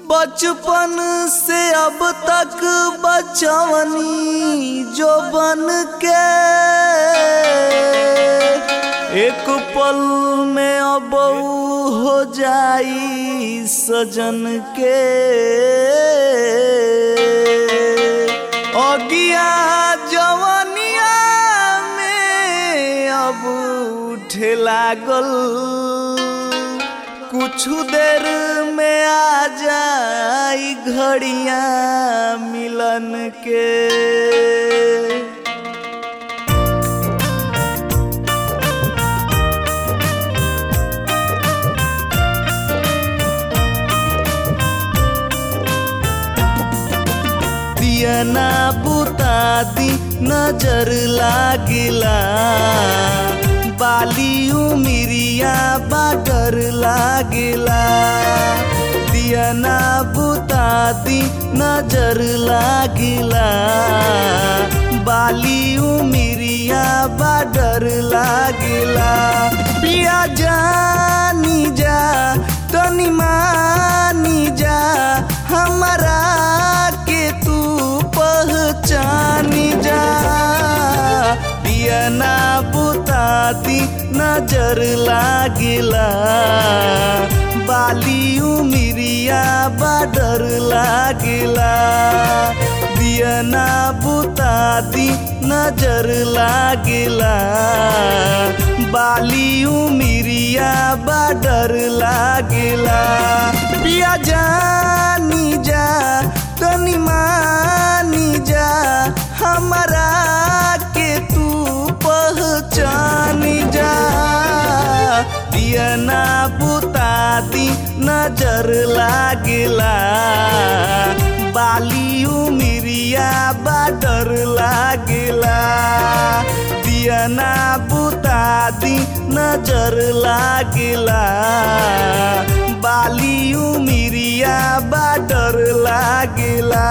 बचपन से अब तक बचवनी जो बन के एक पल में अब हो जाई सजन के अगिया जवनिया में अब उठे लागल कुछ देर में आ जाई घड़िया मिलन के दियना बुता दी नजर लागिला बाली उमिरिया बाडर लागिला दियना बुता दी नजर लागिला बाली उमिरिया बाडर लागिला पिया जानी जा तनी मानी जा हमारा के तू पहचानी जा दियना बुताती नजर लागिला बाली उमिरिया बाडर लागिला दियना बुताती नजर लागिला बाली उमिरिया बाडर लागिला पिया जानी जा तनी मानी जा हमारा के तू पहचानी जा दियना बुताती नजर लागिला बाली उमिरिया बाडर लागिला दियना बुताती नजर लागिला बाली उमिरिया बाडर लागिला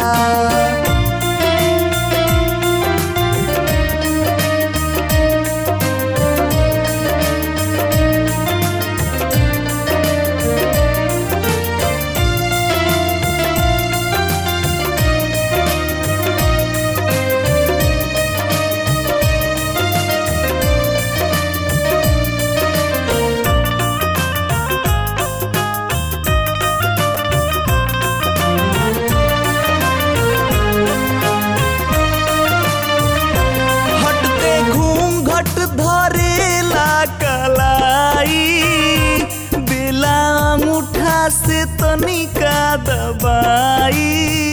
हटते घूंघट धरेला कलाई बेला अंगूठा से तनिका दबाई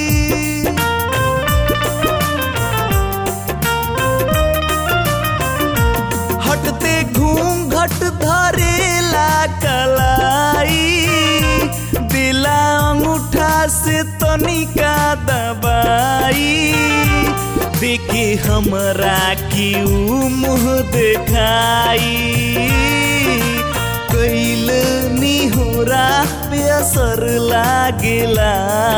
हटते घूंघट धरेला कलाई दिला अंगूठा से तनिका दबाई देखे हमरा की ऊ मुँह देखाई कैल निहोरा पे असर लागेला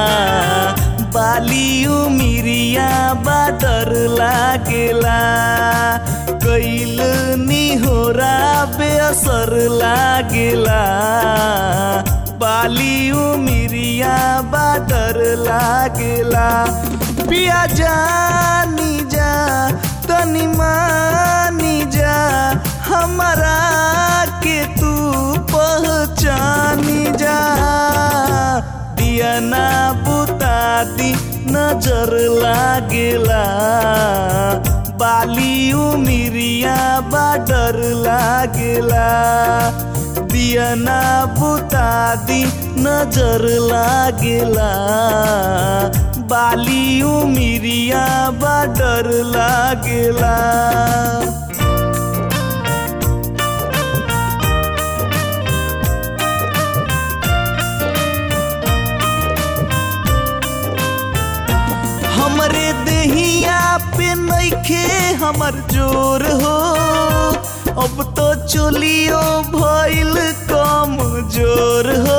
बाली उमिरिया बाडर लागेला कैल निहोरा बेअसर लागेला बाली उमिरिया बाडर लागेला पिया जानी जा तनी मानी जा हमारा के तू पहचानी जा दियना बुताती नजर लागेला बाली उमिरिया बाडर लागेला दियना बुताती नजर लागेला बाली उमिरिया बाडर लागेला हमरे देहिया पे नइखे हमर जोर हो अब तो चोलियो भइल कम जोर हो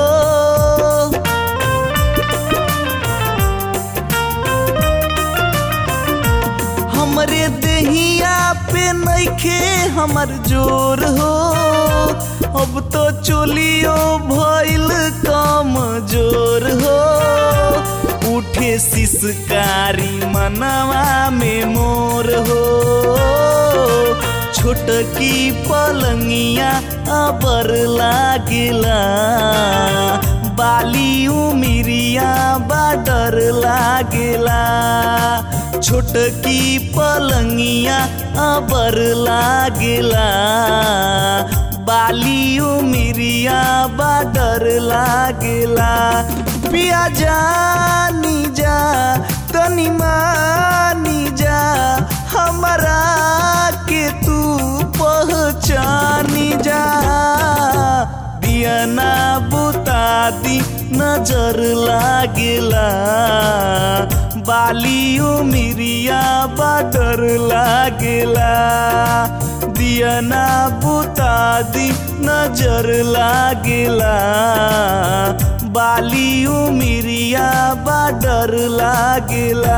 हमरे देहिया पे नइखे हमर जोर हो अब तो चोलियो भइल कम जोर हो सिसकारी मनवा में मोर हो छोटकी पलंगिया अबर लागेला बाली उमिरिया बाडर लागेला छोटकी पलंगिया अबर लागेला बाली उमिरिया बाडर लागेला पिया जानी जा तनी मानी जा हमरा के तू पहचानी जा दियना बुता दी नजर लागेला बाली उमिरिया बाडर लागेला दियना बुता दी नजर लागेला बाली उमिरिया बाडर लागेला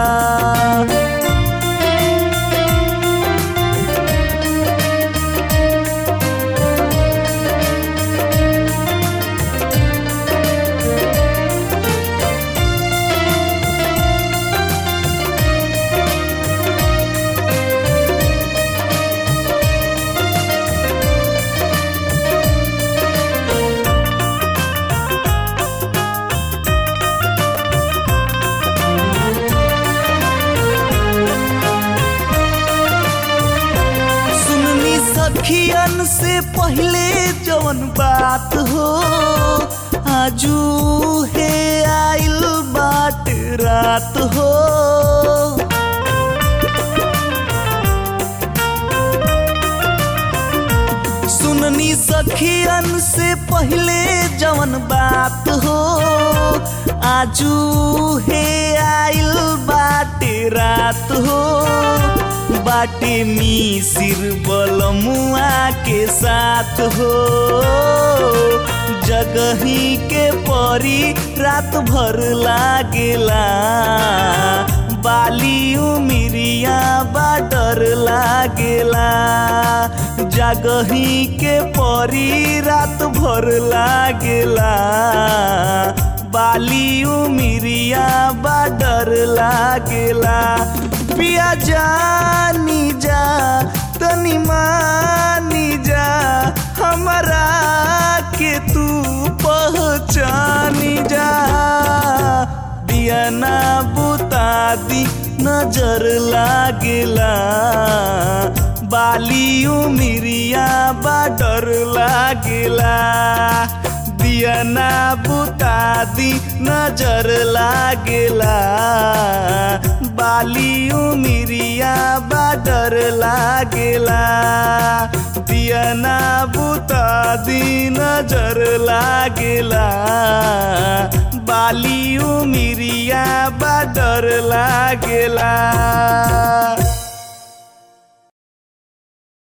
सुननी सखियन से पहले जवन बात हो आजू है आइल बाट रात हो सुननी सखियन से पहले जवन बात हो आजू है आइल बाटे रात हो बाटे मिसिर बलमुआ के साथ हो जगही के परी रात भर लागेला बाली उमिरिया बाडर लागेला जागही के परी रात भर लागेला बाली उमिरिया बाडर लागेला पिया जानी जा तनी मानी जा हमरा के तू पहचानी जा दियना बुता दी नजर लागेला बाली उमिरिया बाडर लागेला दियना बुता दी नजर लागेला बाली उमिरिया बाडर लागेला दियना बुता दी नजर लागेला बाली उमिरिया बाडर लागेला